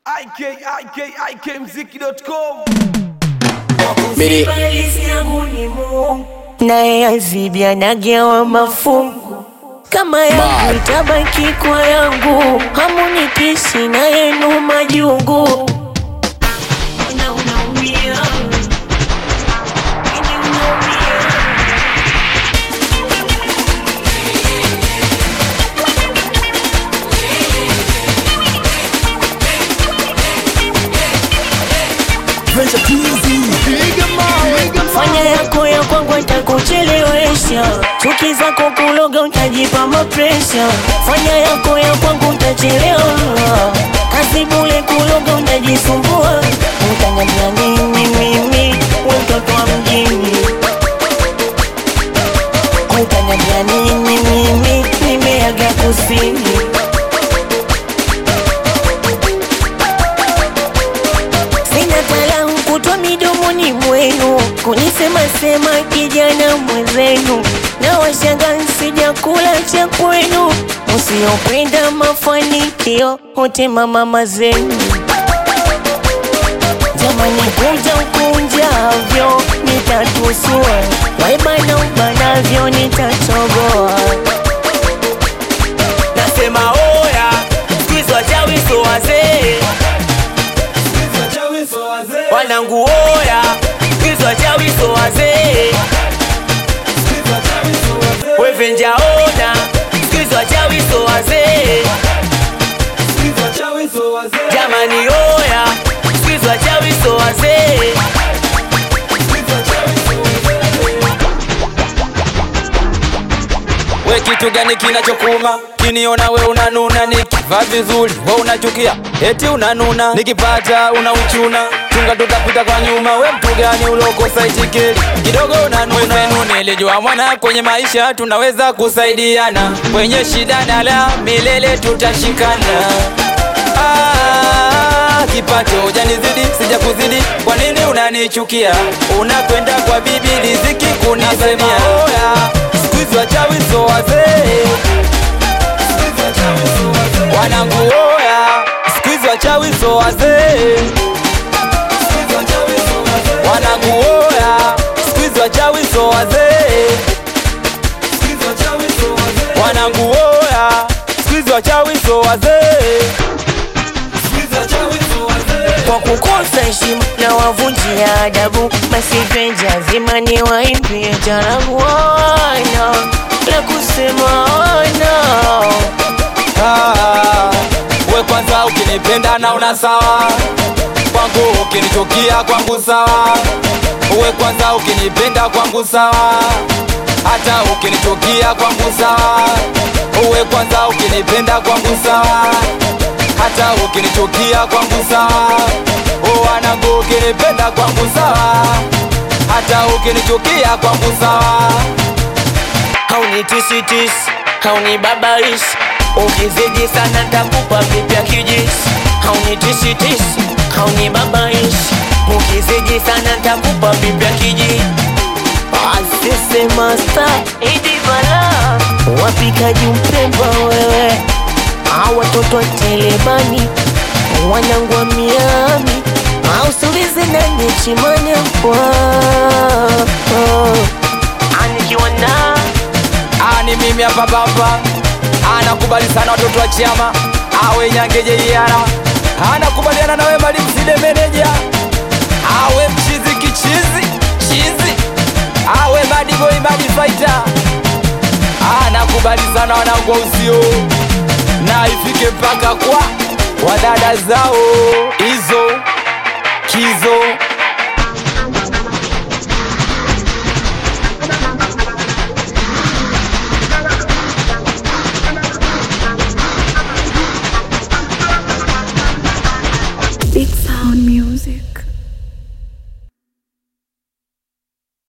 Mimi naye azibia nagawa mafungu kama yangu itabaki kwa yangu, hamunipishi na yenu majungu. Na unaumia. Ini unaumia. Fanya yako ya kwangu atakuchelewesha, chuki zako kuloga utajipa mapresha. Fanya yako ya kwangu utachelewa, kazi bule kuloga utajisumbua. Utangania nini mimi we mtoto wa mjini? Utangania nini mimi nimeaga kusini? Sina talahu kutwa midomoni mwenu kunisema sema kijana mwenzenu, na washanga sijakula cha kwenu, usiopenda mafanikio hotema mama zenu. Jamani, kunja ukunjavyo nitatusua, waibana ubanavyo nitatoboa. Nasema oya, siku hizi wachawi so wazee, wanangu oya, siku hizi wachawi so wazee, wevenja ona, siku hizi wachawi so wazee, jamani oya, siku hizi wachawi so wazee. We kitu gani kinachokuma? Kiniona we unanuna, nikivaa vizuri we unachukia, eti unanuna, nikipata unauchuna, chunga tutapita kwa nyuma. We mtu gani ulokosa itikeli kidogo unanuna? Wenzenu nilijua mwana, kwenye maisha tunaweza kusaidiana, kwenye shida na la milele tutashikana. Ah, kipato hujanizidi, sija kuzidi, kwa nini unanichukia? Unakwenda kwa bibi riziki kunisemia. Oya, siku hizi wachawi so wazee, wanangu oya, siku hizi wachawi so wazee, wanangu oya, siku hizi wachawi so wazee, wanangu oya, siku hizi wachawi so wazee. kwa kukosa heshima na wavunjia adabu, basi venja zima ni waimbie jarabu. Wana la kusema wana Ah, we kwanza ukinipenda na una sawa kwangu, ukinichukia kwangu sawa. We kwanza ukinipenda kwangu sawa, hata ukinichukia kwangu sawa. We kwanza ukinipenda kwangu sawa, hata ukinichukia kwangu sawa. Oh, wanangu ukinipenda kwangu sawa, hata ukinichukia kwangu sawa. haunitisitisi haunibabaishi, ukizidi sana takupa vipya kijisi. Haunitisitisi haunibabaishi, ukizidi sana takupa vipya kijisi. Asise masta Idi bala wapikaji mpemba wewe, au watoto wa Telemani wanangu wa Miami au sulizi nani chimane kwa anikiwa na Ah, ni mimi hapa baba anakubali sana watoto wa chama awe nyangeje iara anakubaliana nawe mali mside meneja awe mchizi kichizi chizi awe madiboi madifaita anakubali sana wanangu wa uzio na ifike mpaka kwa wadada zao hizo kizo